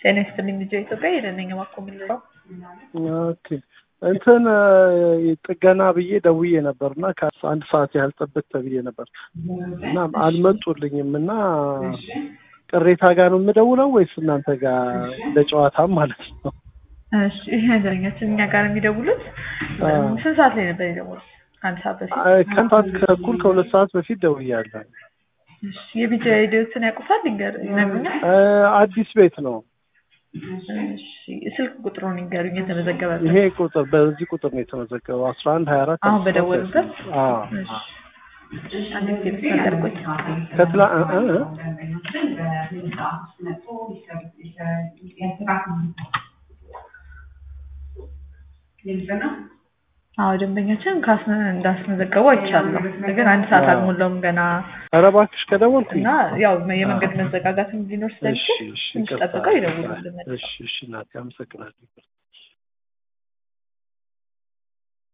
ጤና ይስጥልኝ ልጆ ኢትዮጵያ የደነኛ ማኮ የምንለው ኦኬ እንትን ጥገና ብዬ ደውዬ ነበር እና ከአንድ ሰዓት ያህል ጠብቅ ተብዬ ነበር እና አልመጡልኝም እና ቅሬታ ጋር ነው የምደውለው ወይስ እናንተ ጋር ለጨዋታም ማለት ነው? እሺ ይሄ ነገረኛችን እኛ ጋር የሚደውሉት ስንት ሰዓት ላይ ነበር የደወሉት? አንድ ሰዓት በፊት ከአንድ ሰዓት ተኩል ከሁለት ሰዓት በፊት ደውያለሁ። እሺ የቢጃ ሬዲዮትን ያውቁታል? ይንገር ይነግሩኛል። አዲስ ቤት ነው። እሺ ስልክ ቁጥሩን ይንገሩኝ የተመዘገበበት። ይሄ ቁጥር በዚህ ቁጥር ነው የተመዘገበው አስራ አንድ ሀያ አራት አሁን በደወሉበት አዎ አንድ ጊዜ ተናገርኩኝ። ከትላ እ እ አዎ ደንበኛችን ካስነ እንዳስመዘገቡ አይቻለሁ። ግን አንድ ሰዓት አልሞላውም ገና ኧረ እባክሽ ከደወልኩኝ እና ያው የመንገድ መዘጋጋትም ሊኖር እሺ ስለሚችል እሺ ትንሽ ይቅርታ። ጠብቀው ይደውሉልን። እሺ እሺ እናቴ አመሰግናለሁ።